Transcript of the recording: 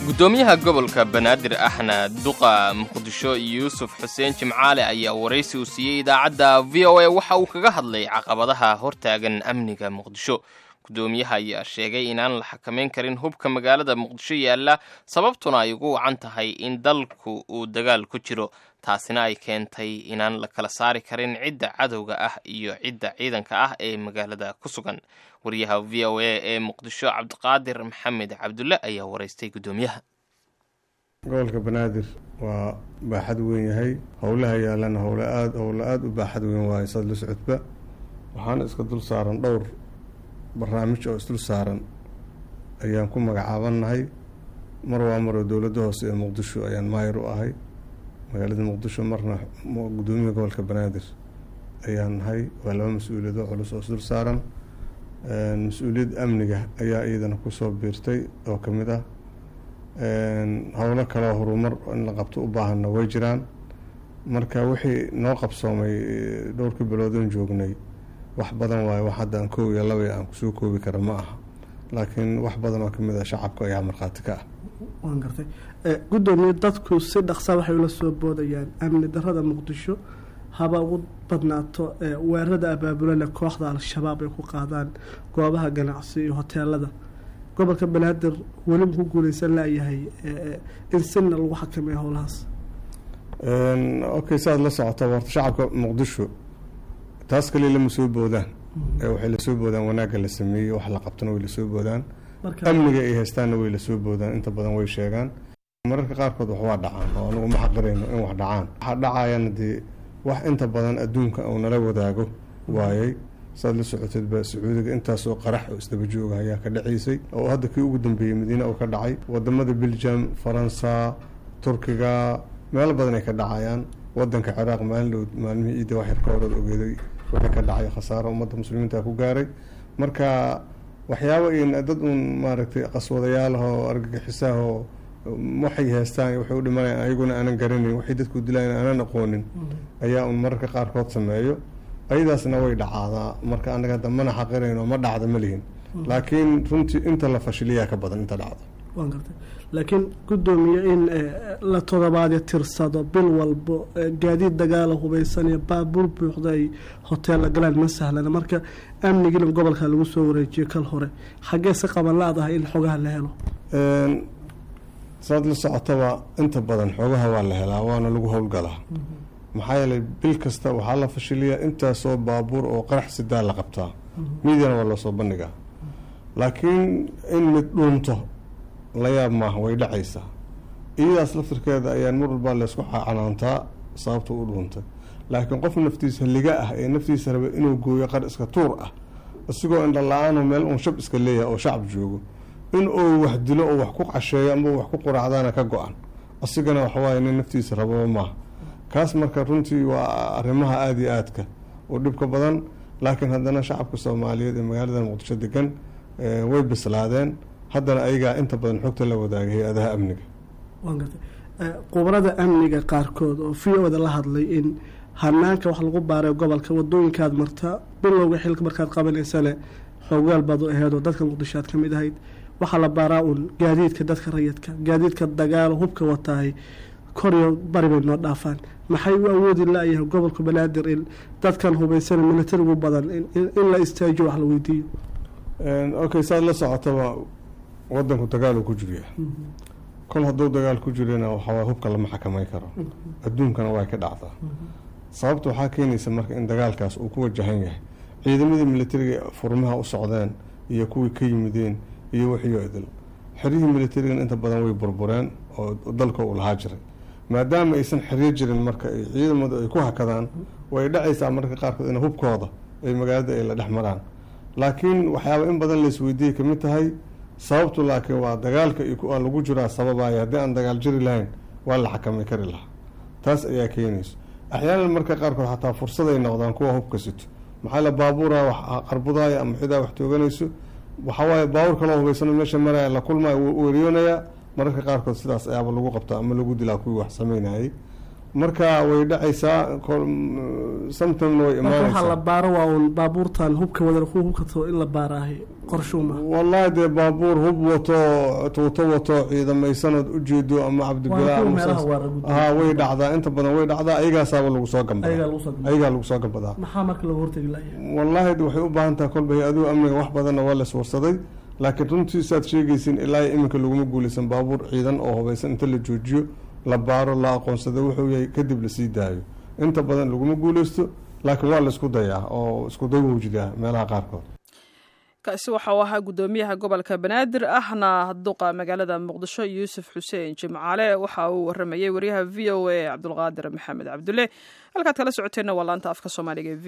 gudoomiyaha gobolka banaadir ahna duqa muqdisho yuusuf xuseen jimcaale ayaa waraysi uu siiyey idaacadda v o a waxa uu kaga hadlay caqabadaha hortaagan amniga muqdisho gudoomiyaha ayaa sheegay inaan la xakamayn karin hubka magaalada muqdisho yaalla sababtuna ay ugu wacan tahay in dalku uu dagaal ku jiro taasina ay keentay inaan la kala saari karin cidda cadowga ah iyo cidda ciidanka ah ee magaalada ku sugan wariyaha v o a ee muqdisho cabdiqaadir maxamed cabdulle ayaa waraystay gudoomiyaha gobolka banaadir waa baaxad weyn yahay howlaha yaalana howla aad howla aada u baaxad weyn waayo saad la socodba waxaana iska dul saaran dhowr barnaamij oo isdul saaran ayaan ku magacaabannahay mar waa maroo dowladda hoose ee muqdisho ayaan maayir u ahay magaalada muqdisho marna gudoomiyaha gobolka banaadir ayaan nahay waa laba mas-uuliyado culus oo isdul saaran mas-uuliyad amniga ayaa iyadana kusoo biirtay oo ka mid ah howlo kaleo horumar in la qabto u baahanna way jiraan marka wixii noo qabsoomay dhowrkii biloodan joognay wax badan waayo wax hadda aan koob iyo laba aan kusoo koobi kara ma aha laakiin wax badan oo kamid ah shacabka ayaa markhaati ka ah waan gartay gudoomiye dadku si dhaqsa waxay ula soo boodayaan amni darada muqdisho haba ugu badnaato weerarada abaabulana kooxda al-shabaab ay ku qaadaan goobaha ganacsi iyo hoteelada gobolka banaadir weli ku guuleysan layahay in sina lagu xakameeyo howlahaas okay saaad la socota horta shacabka muqdisho taas kaliya lama soo boodaan waxay lasoo boodaan wanaagga la sameeyey wax la qabtana way lasoo boodaan amniga ay haystaanna way lasoo boodaan inta badan way sheegaan mararka qaarkood wax waa dhacaan oo anugu ma xaqirayno in wax dhacaan waxa dhacayana dee wax inta badan adduunka uu nala wadaago waayey saad la socoteedba sacuudiga intaasoo qarax oo isdaba jooga ayaa ka dhacaysay oo hadda kii ugu dambeeyey madiine uu ka dhacay wadamada belgium faransa turkiga meelo badan ay ka dhacayaan wadanka ciraaq maalin dhow maalmihii ciidda wax yar ka horood ogeeday wixii ka dhacay khasaaro ummadda muslimiinta ku gaaray marka waxyaaba dad uun maaragtay qaswadayaalahoo argagixisaahoo waxay haystaan waxay u dhimanayaan ayaguna aanan garanayn waxay dadku dilayan aanan aqoonin ayaa un mararka qaarkood sameeyo ayadaasna way dhacaadaa marka anaga hadda mana xaqirayno ma dhacda ma lihin laakiin runtii inta la fashiliyaa ka badan inta dhacda waan gartay laakiin gudoomiye in la todobaadyo tirsado bil walbo gaadiid dagaala hubaysan iyo baabuur buuxda ay hoteella galaan ma sahlana marka amnigiina gobolka lagu soo wareejiyo kal hore xaggee si qaban la-dahay in xogaha la helo saad la socotaba inta badan xoogaha waa la helaa waana lagu howlgalaa maxaa yeelay bil kasta waxaa la fashiliyaa intaasoo baabuur oo qarax sidaa la qabtaa miidiana waa loosoo bandhigaa laakiin in mid dhuunto la yaab maaha way dhacaysaa iyadaas laftirkeeda ayaan mar walbaa laysku canaantaa sababta u dhuuntay laakiin qof naftiisa liga ah ee naftiisa raba inuu gooyo qar iska tuur ah isigoo indha la-aano meel uun shab iska leeyahay oo shacab joogo in uu wax dilo oo wax ku casheeyo ama wax ku quraacdaana ka go-an asigana waxawaaye nin naftiisa rababa maaha kaas marka runtii waa arrimaha aada iyo aadka oo dhibka badan laakiin haddana shacabka soomaaliyeed ee magaalada muqdisho degan way bislaadeen haddana ayagaa inta badan xogta la wadaagay hay-adaha amniga waan gartay qubarada amniga qaarkood oo v o da la hadlay in hanaanka wax lagu baaray gobolka wadooyinkaad marta bilowga xilka markaad qabanaysane xoogaal baad u aheed oo dadka muqdisho aad ka mid ahayd waxaa la baaraa uun gaadiidka dadka rayidka gaadiidka dagaalo hubka watahay koriyo bari bay noo dhaafaan maxay u awoodi la-yahay gobolka banaadir in dadkan hubaysan militarigu badan in la istaajiyo wax la weydiiyo okay saad la socotaba wadanku dagaal ku jirya kol hadduu dagaal ku jirana waxawaa hubka lama xakamay karo adduunkana way ka dhacdaa sababta waxaa keenaysa marka in dagaalkaas uu ku wajahan yahay ciidamadii militariga furmaha u socdeen iyo kuwii ka yimideen iyo wixiyo idil xeryihii militarigan inta badan way burbureen oo dalka uu lahaa jiray maadaama aysan xeryo jirin marka ay ciidamadu ay ku hakadaan way dhacaysaa marka qaarkood in hubkooda ay magaalada ay la dhex maraan laakiin waxyaaba in badan laisweydiiyay kamid tahay sababtu laakiin waa dagaalka aa lagu jiraa sababaya haddii aan dagaal jiri lahayn waa la xakamay kari lahaa taas ayaa keenayso axyaanan marka qaarkood xataa fursaday noqdaan kuwa hubka sito maxaa la baabuura wax qarbudaaya ama xidaa wax tooganayso waxawaaye baabuur kaloo hubaysano meesha maraya la kulmaya wuu weeriyoonayaa mararka qaarkood sidaas ayaaba lagu qabtaa ama lagu dilaa kuwii wax sameynayay marka way dhacaysaa sometimena way marka waxaa la imaanaysaa baaro waa uun baabuurtan hubka wadan kuwa hubkato in la baaraahay qorshuuma wallahi dee baabuur hub wato tuuto wato ciidamaysanood ujeedo ama cabdibilaa Waa kuwa ama meelaha saas- waara gudbaya. haa way dhacdaa inta badan way dhacdaa ayagaasaaba lagu soo ayagaa gambadaa lagu soo gudbay ayagaa lagu soo gambadaa maxaa marka laga hortegi lahayaa wallaahi de waxay u baahan tahay kolba hay-aduhu amniga wax badanna waa laiswarsaday laakiin runtii saad sheegaysin ilaa iyo iminka laguma guulaysan baabuur ciidan oo hubaysan inta la joojiyo la baaro la aqoonsado wuxuu yahay kadib lasii daayo inta badan laguma guulaysto laakiin waa laisku dayaa oo isku day wuu jiraa meelaha qaarkood kaasi waxa uu ahaa guddoomiyaha gobolka banaadir ahna duqa magaalada muqdisho yuusuf xuseen jimcaale waxa uu waramayey waryaha v o a cabdulqaadir maxamed cabdulle halkaad kala socoteenna waa laanta afka soomaaliga ee v